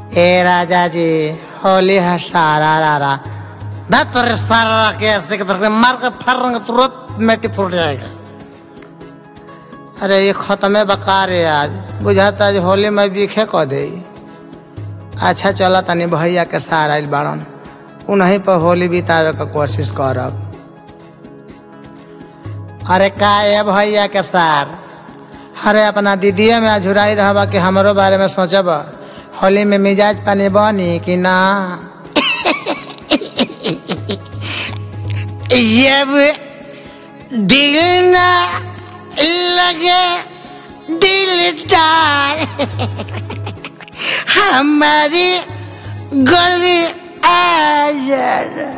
ए राजा जी होली है सारा रारा ना तेरे सारा के ऐसे के तरह मार के फर तुरंत मिट्टी फूट जाएगा अरे ये खत्म बकार है आज बुझाता आज होली में बीखे कह दे अच्छा चला तनी भैया के सार आइल बाड़न उन्हीं पर होली बितावे के कोशिश करब अरे का है भैया के सार अरे अपना दीदिया में अझुराई रहबा कि हमरो बारे में सोचब होली में मिजाज पानी बनी कि ना जब दिल ना लगे दिलदार हमारी गली आ जाना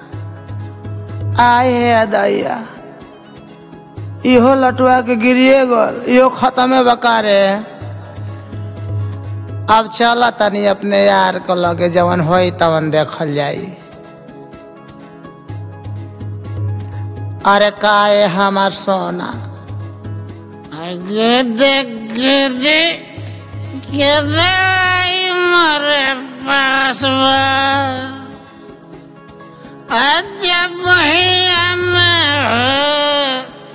आए है अदैया इहो लटुआ के गिरिए गल इहो खत्मे बकारे अब चल तनी अपने यार को लगे जवन होई तवन देखल जाई अरे काए हमार सोना गिदे गिदे गिदे आई मोरे पास बा अजब भैया में हो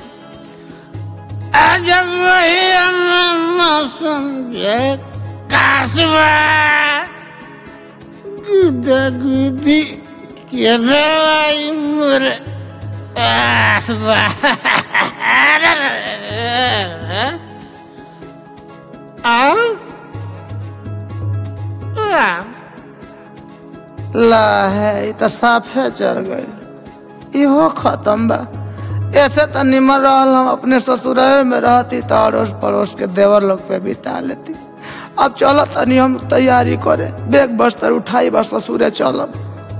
अजब भैया में मौसम जे कासबा गुदा गुदी गिदे आई मोरे पास बा ला है तो साफे चढ़ गई इहो खत्म बा ऐसे तो निमर रहल हम अपने ससुराल में रहती तो अड़ोस पड़ोस के देवर लोग पे बिता लेती अब चलो तनी हम तैयारी करे बैग बस्तर उठाई बस ससुरे चलब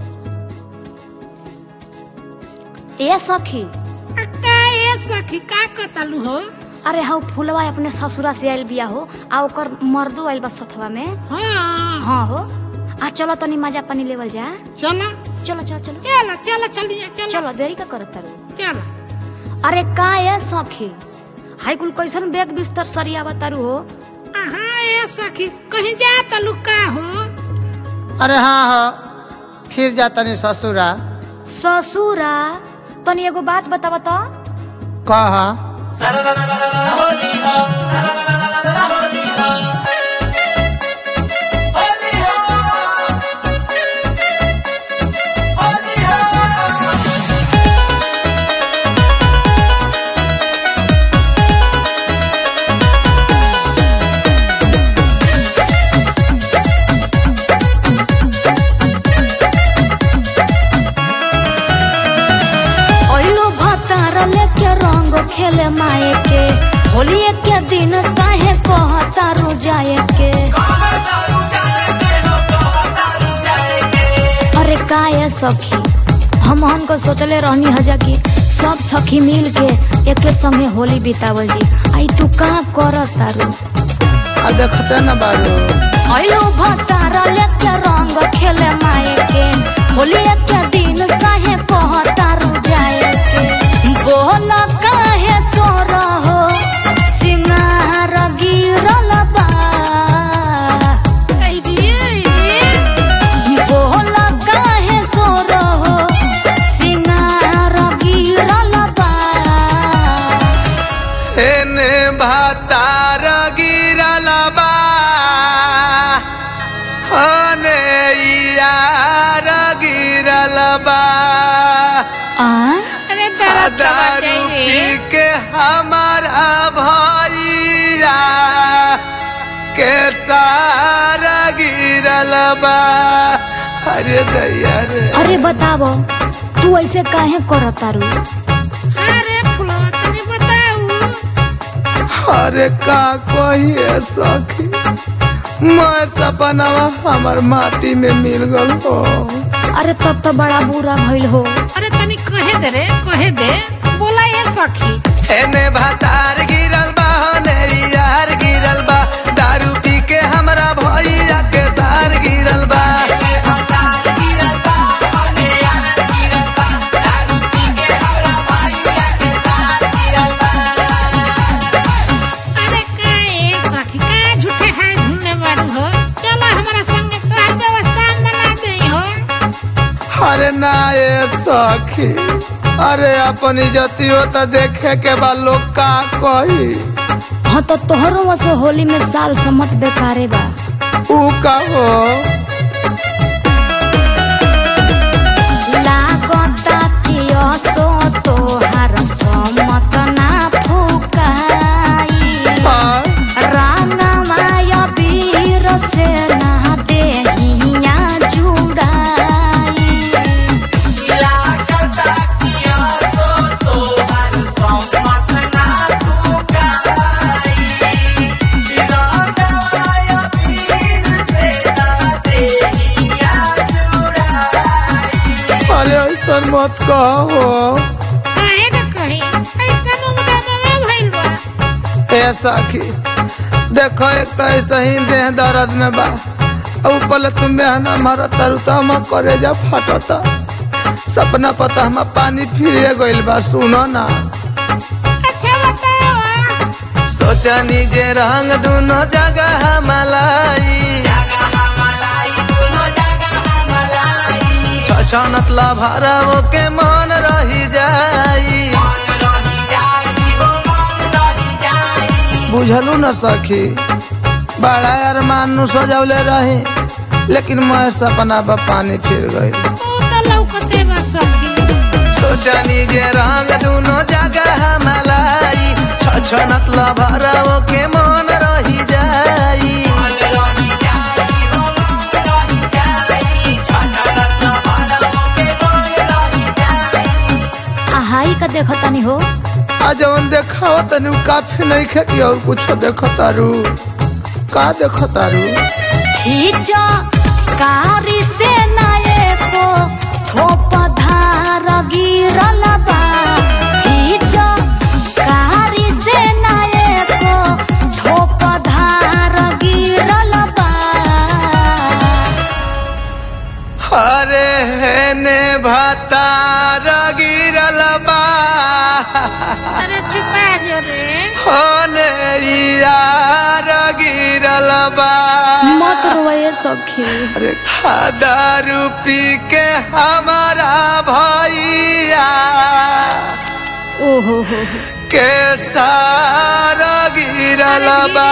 ए सखी का ए सखी का कतलू हो अरे हाउ फुलवा अपने ससुरा से आइल बिया हो आ ओकर मर्दो आइल बा सथवा में हाँ हाँ हो आ चलो तनी मजा पानी लेवल जा चलो चलो चलो चलो चलो चलो चलिए चलो चलो देरी का करत तारू चलो अरे का ए सखी हाई कुल कैसन बैग बिस्तर सरिया तारू हो हाँ ए सखी कहीं जा तलू का हो अरे हाँ हाँ फिर जा तनी ससुरा ससुरा तनी एगो बात बतावा तो कहा ओइलो भतार लेके रंग खेले माए के होली के दिन काहे कहतारू जाए के अरे का ये सखी हम हन को सोचले रहनी हजा कि सब सखी मिल के एके संगे होली बितावल जी आई तू का करत तारू आ देखते न बाड़ू अयो भतार लेके रंग खेले माए के होली के दिन काहे कहतारू जाए के बोल काहे सोर हो सिंगार गिरल बा बोल काहे सोर हो सिंगार गिरल बा एने भातार गिरल बा ओने यार गिरल बा आ अरे आ दर्द दारू पी के हमारा भैया के सारा गिरल बा अरे दैया रे अरे बतावो तू ऐसे काहे करत तारू अरे फुलवा तनी बताऊ अरे का कहिए सखी मैं सपनवा हमर माटी में मिल गल हो अरे तब तो बड़ा बुरा भइल हो अरे तनी कहे दे रे कहे दे बोला ए सखी एने भातार गिरल बा होने यार गिरल बा दारू पी के हमरा भैया के सार गिरल बा अरे का ए सखी का झूठे हाथ ढूंढने बाड़ू हो चलो हमारा संग अरे ना ये सखी अरे अपन इज्जतियो तो देखे के बा लोग का कही हाँ तो तोहरो वसे होली में साल समत बेकारे बा ऊ का हो लागता कि असो तोहार समत ना फुकाई हाँ, रानमाय वीर से ना देहिया जुड़ाई अरे ऐसा मत कहो काहे न कही ऐसा नु मुदामा भइल बा ए सखी देखो एक तो ऐसा ही देह दर्द में बा और पहले तुम मेहना मारा तारू तो हम करे जा फटता सपना पता हम पानी फिर गइल बा सुनो ना अच्छा बताओ सोचा जे रंग दोनों जगह मलाई छछनत ला भरवो के मन रही जाई बुझलू न सखी बड़ा अरमान नु सजौले रही लेकिन मैं सपना बा पानी फिर गई तू तो लौकते बा सखी सोचनी जे रंग दोनों जगह मलाई छछनत ला भरवो के मन रही जाई आहाई का देखो तनी हो आ जवन देखाव तनी उ काफी नहीं खे कि और कुछ देखतारू का देखतारू खींचा कारी से नाये को थोप धार गिरल बा खींचा कारी से नाये को थोप धार गिरल बा अरे हेने भतार गिरल बा अरे चुपा जो रे होने यार गिरल बा मत रोए सखी अरे दारू पी के हमारा भैया ओहो हो हो। के सारा गिरल बा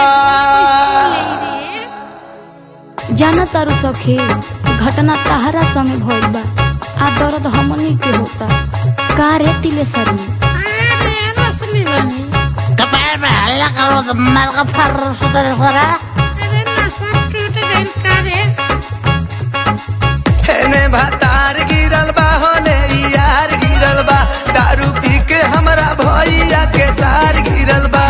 जाना तारू सखी घटना तहरा संगे भइल बा आ दर्द हमनी के होता का रे तिले सरी अरे रसली रानी कपार में हल्ला करो तो मार का फर सुतर खोरा अरे नशा टूट गइल का रे हेने भतार गिरल बा होने यार गिरल बा दारू पी के हमरा भैया के सार गिरल बा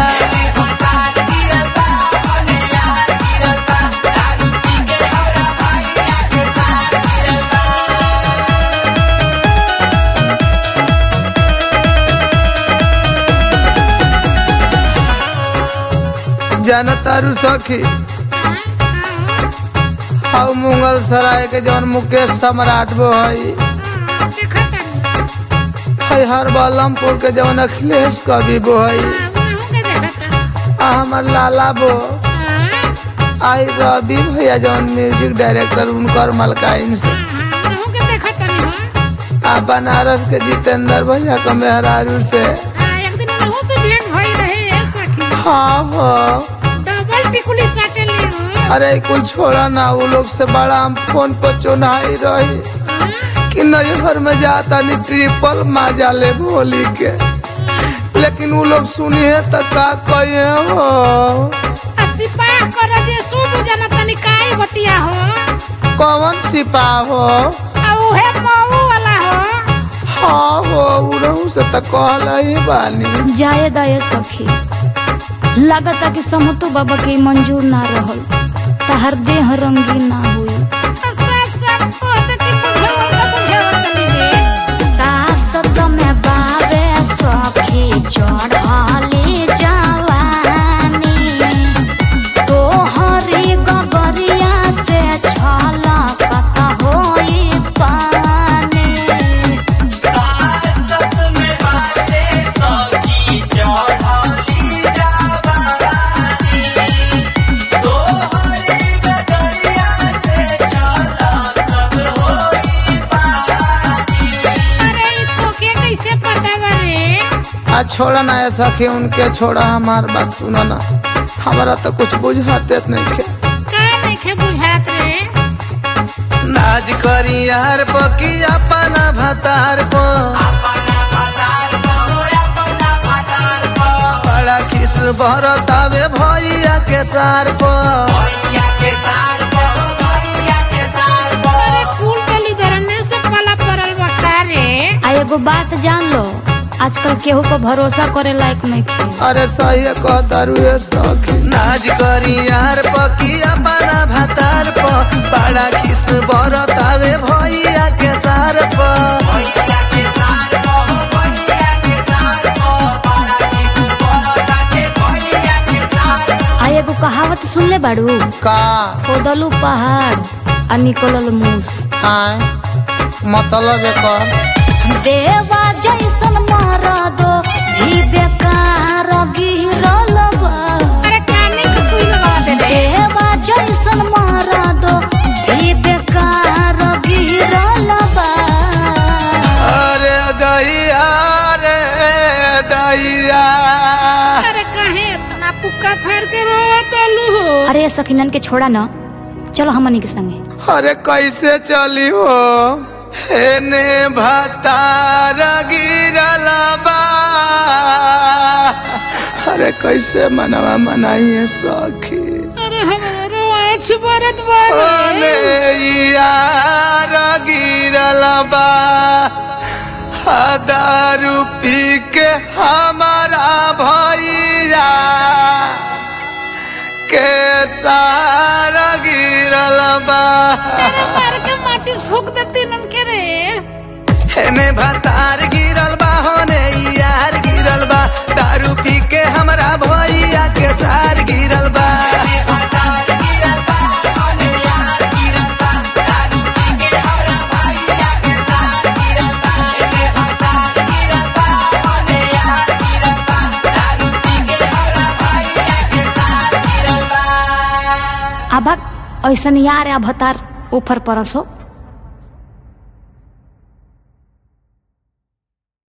जाना तारू सखी हाउ मुगल सराय के जौन मुकेश सम्राट बो हई देखा तानी हई हर बलमपुर के जौन अखिलेश कवि बो हई उनहु के देखा तानी आ हमर लाला बो हाँ आई रवि भैया जौन म्यूजिक डायरेक्टर उनकर मलकाइन से हाँ उनहु के देखा तानी हाँ आ बनारस के जितेंद्र भैया का मेहरारू से हाँ, एक दिन उनहु से भेंट भई रहे ए सखी हाँ हो डबल टिकुली साटे ले हो अरे कुल छोड़ा ना वो लोग से बड़ा हम फोन पर चुनाई रही कि नैहर में जाता नहीं ट्रिपल माजा ले भोली के लेकिन वो लोग सुनिए तो का कहे हो आ सिपाह कर जे शुभ जना तनी काई बतिया हो कौन सिपा हो आ उहे मऊ वाला हो हाँ हो उड़हू से तो कहल ही बानी जाए दाए सखी लागता कि समतो बाबा के मंजूर ना रहल तहर देह रंगीन ना हुई आ सब सब कहत कि बुझावल का बुझावल तनी रे सासत में बाबे सखी चढ़ली जवानी तोहरी गगरिया से छलकत होई पानी हाँ आ छोड़ा ना है सखी उनके छोड़ा हमार बात सुनो ना हमारा तो कुछ बुझाते नहीं खे का नइखे बुझात रे नाज करी यार पकी अपना भतार को बड़ा किस भरतावे भैया के सार को अरे कुल गली दरने से पला परल बा का रे आ एगो बात जान लो आजकल केहू पर भरोसा करे लायक नहीं खे अरे सही कह दारुए सखी नाज करी यार पकी अपना भतार को बड़ा किस भरतावे भैया के सार को आ एगो कहावत सुन ले बाड़ू का खोदलू पहाड़ आ निकलल मूस आए मतलब एकर देवा जैसन मरदो भी बेकार गिरल बा अरे काने के सुई लगा दे रे देवा जैसन मरदो भी बेकार गिरल बा अरे दैया रे दैया अरे काहे इतना पुक्का फाड़ के रोवत अलू हो अरे सखीनन के छोड़ा न चलो हमनी के संगे अरे कैसे चली हो हेने भतार गिरल बा अरे कैसे मनवा मनाइए सखी अरे हमरा रोआ छिबरत बा ओने यार गिरल बा आ दारू पी के हमारा भैया के सारा गिरल बा अरे मार के माचिस फूक देती उनके रे हेने भतार गिरल बा होने यार गिरल बा दारू पी के हमरा भैया के सार गिरल बा अबक ऐसन यार या भतार ऊपर परसो